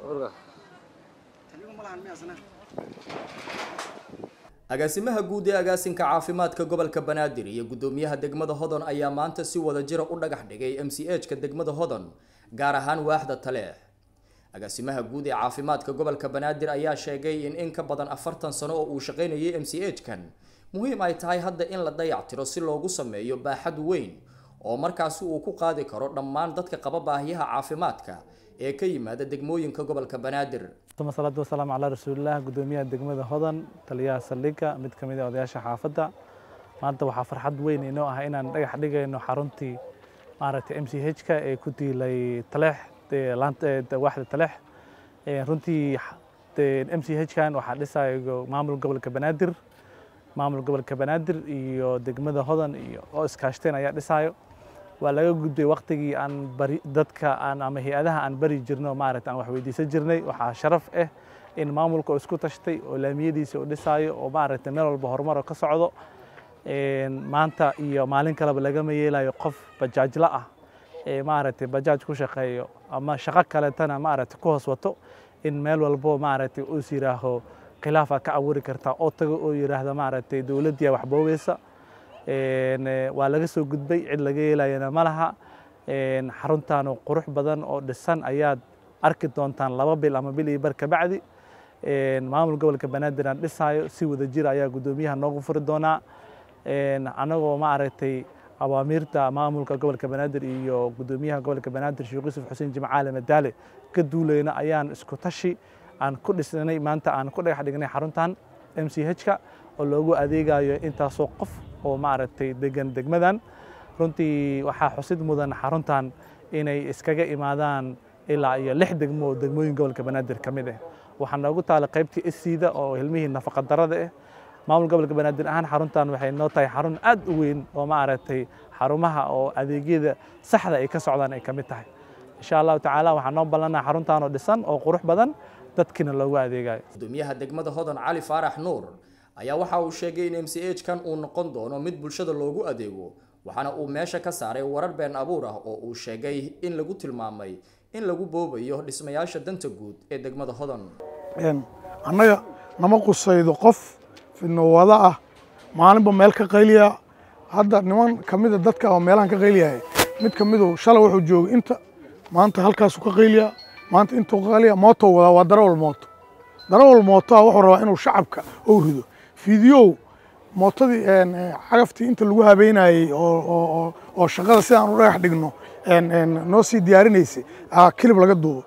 agaasimaha guud ee agaasinka caafimaadka gobolka banaadir iyo guddoomiyaha degmada hodon ayaa maanta si wada jira u dhagax dhigay m c h ka degmada hodon gaar ahaan waaxda taleex agaasimaha guud ee caafimaadka gobolka banaadir ayaa sheegay in in ka badan afartan sano oo uu shaqaynayay m c h kan muhiim ay tahay hadda in la dayactiro si loogu sameeyo baaxad weyn oo markaasi uu ku qaadi karo dhammaan dadka qaba baahiyaha caafimaadka ee ka yimaada degmooyinka gobolka banaadir uma salaatu wasalaamu calaa rasuulilah guddoomiyaha degmada hodan taliyaha saldhigga mid ka mid a odayaasha xaafadda maanta waxaa farxad weyn inoo ah inaan dhagax dhigayno xaruntii maaragtay m c h ka ee ku diilay taleex waaxda taleex runtii m c h kan waxaa dhisayo maamul gobolka banaadir maamul gobolka banaadir iyo degmada hodan iyo oo iskaashteen ayaa dhisayo waa laga gudbay waktigii aan bari dadka aan ama hay-adaha aan bari jirno maaragta aan wax weydiisan jirnay waxaa sharaf ah in maamulka oo isku tashtay oo laamiyadiisa u dhisaayo oo maaragtay meel walba horumar oo ka socdo maanta iyo maalin kaleba lagama yeelayo qof bajaajla ah ee maaragtay bajaaj ku shaqeeyo ama shaqo kaletana maaragtay ku hoos wato in meel walbo maaragtay uus yiraaho khilaafa ka abuuri kartaa oo tago oo yiraahda maaragtay dowladdiya wax boobeysa waa laga soo gudbay cid laga yeelayana ma laha xaruntan oo qurux badan oo dhisan ayaad arki doontaan laba bil ama bil iyo bar kabacdi maamul gobolka banaadir aan dhisaayo si wada jir ayaa guddoomiyaha noogu furi doonaa anagoo maaragtay awaamiirta maamulka gobolka banaadir iyo guddoomiyaha gobolka banaadir sheekh yuusuf xuseen jimcaale madaale ka duulayna ayaan isku tashi aan ku dhisnay maanta aan ku dhagax dhignay xaruntan m c h ka oo loogu adeegayo intaasoo qof oo maaragtay degan degmadan runtii waxaa xusid mudan xaruntan inay iskaga imaadaan ilaa iyo lix degmo oo degmooyin gobolka banaadir ka mid ah waxaa noogu taala qaybtii isiida oo ilmihii nafaqa darada ah maamul gobolka banaadir ahaan xaruntan waxay noo tahay xarun aad u weyn oo maaragtay xarumaha oo adeegyada saxda ay ka socdaan ay ka mid tahay insha allahu tacaala waxaa noo ballanaa xaruntan oo dhisan oo qurux badan dadkiina loogu adeegayo guddoomiyaha degmada hodan cali faarax nuur ayaa waxa uu sheegay in m c h kan uu noqon doono mid bulshada loogu adeego waxaana uu meesha ka saaray warar been abuur ah oo uu sheegay in lagu tilmaamay in lagu boobayo dhismayaasha danta guud ee degmada hodan annaga nama qusaydo qof fidnowada ah maalinba meel ka qayliya hadda niman ka mida dadka oo meelahan ka qayliyahay mid ka midu shalay wuxuu joogay inta maanta halkaasuu ka qayliya maanta intuu ka qayliya mooto wadaa waa darawal mooto darawal mootoa wuxuu rabaa inuu shacabka ou rido fiidiyow mootadii cagaftii inta lagu habeynayey oo shaqada sidaan u dhagax dhigno noo sii diyaarinaysay kilib laga duubo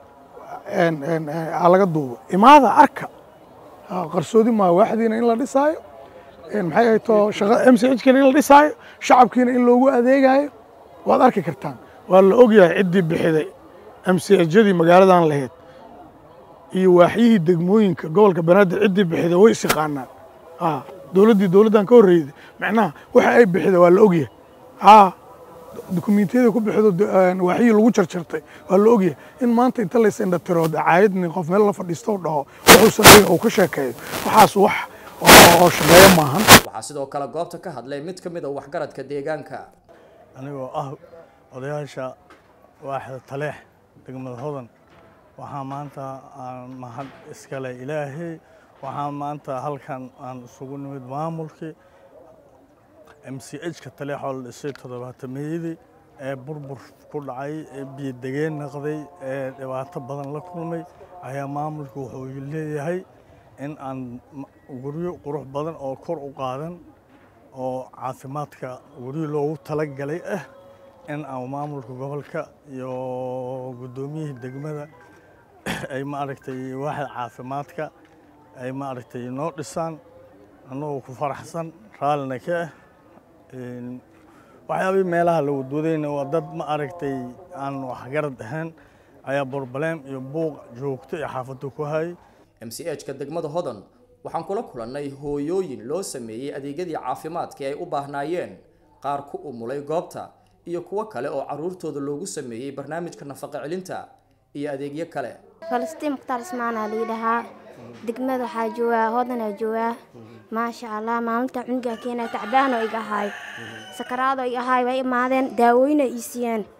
laga duubo imaada arka qarsoodi maa waaxdiina in la dhisaayo maxay ahayto m c hkina in la dhisaayo shacabkiina in loogu adeegayo waad arki kartaan waa la ogyahay ciddii bixiday m c hjadii magaaladan lahayd iyo waaxyihii degmooyinka gobolka banaadir ciddii bixida way is yaqaanaan dowladdii dowladdan ka horreyday macnaha waxa ay bixida waa la ogyahay dukumentiyada ku bixido waaxyihii lagu jarjartay waa la ogyahay in maanta inta lays indhatiro dacaayadni qof meel la fadhiisto dhaho wuxuusan dhigin uu ka sheekeeyo waxaas wax oo shaqeeyo maahan waxaa sidoo kale goobta ka hadlay mid ka mid a waxgaradka deegaanka anigoo ah odayaasha waaxda taleex degmada hodan waxaa maanta aan mahad iskale ilaahay waxaa maanta halkan aan isugu nimid maamulkii m c h ka taleexoo la dhisay toddobaatameyadii ee burbur ku dhacay ee biyodegeen naqday ee dhibaato badan la kulmay ayaa maamulku wuxuu leeyahay in aan guryo qurux badan oo kor u qaadan oo caafimaadka guryo loogu talagalay ah in aan maamulka gobolka iyo guddoomiyihii degmada ay maaragtay waaxda caafimaadka ay maaragtay noo dhisaan annagoo ku faraxsan raallina ka ah waxyaabihii meelaha la wadwadayna waa dad ma aragtay aan waxgarad ahayn ayaa borbalem iyo buuq joogto ee xaafadda ku hayay m c h ka degmada hodan waxaan kula kulannay hooyooyin loo sameeyey adeegyadii caafimaadka ay u baahnaayeen qaar ku umulay goobta iyo kuwo kale oo caruurtooda loogu sameeyey barnaamijka nafaqa celinta iyo adeegyo kale falastiin mukhtaar ismaanaa layidhahaa degmada waxaa joogaa hodanaa joogaa maasha allah maalinta cunugaa keenaa tacbaanoo iga ahaay sakaraadoo iga ahaay way imaadeen daawooyina ii siiyeen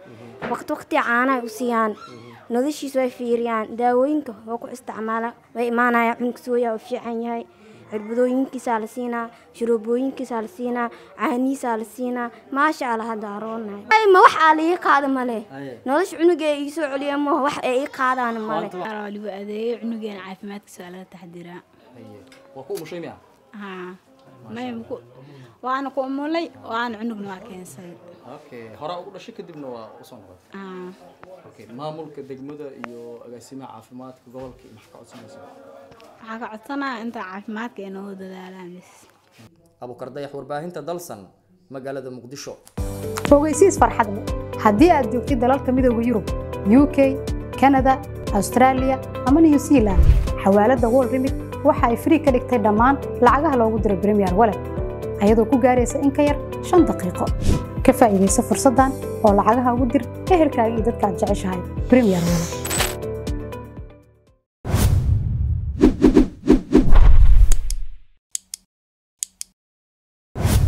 waqti waqti caanaha u siiyaan noloshiisa way fiiriyaan daawooyinka oo ku isticmaala way imaanaya cunug sooya oo fiican yahay cirbadooyinkiisaa la siinaa shuruubooyinkiisaa la siinaa caanihiisaa la siinaa maasha allah hadda aroonahay ma wax aa laii qaada male nolosha cunuga ee iisoo celiya maho wax ee ii qaadaan male waa lagu adeeyo cunugeena caafimaadkiisa waa laga taxdiraa waa ku umushay miya haa may maku waana ku umulay waana cunugna waa keensaday okay hore ugu dhashay kadibna waa usoo noqotay haa okay maamulka degmada iyo agaasimaha caafimaadka gobolka iyo maxaa ka codsanaysaa waxaa ka codsanaya inta caafimaadka ay noo dadaalaan bis abukar dayax warbaahinta dalsan magaalada muqdisho ogeysiis farxad leh haddii aad joogtid dalalka midooda yurub uk kanada australia ama new zealand xawaaladda wol remit waxa ay frii ka dhigtay dhammaan lacagaha loogu diro premier walet ayadoo ku gaaraysa in ka yar shan daqiiqo ka faa'iidaysa fursaddan oo lacagaha ugu dir ehelkaaga iyo dadka aad jeceshahay premier walet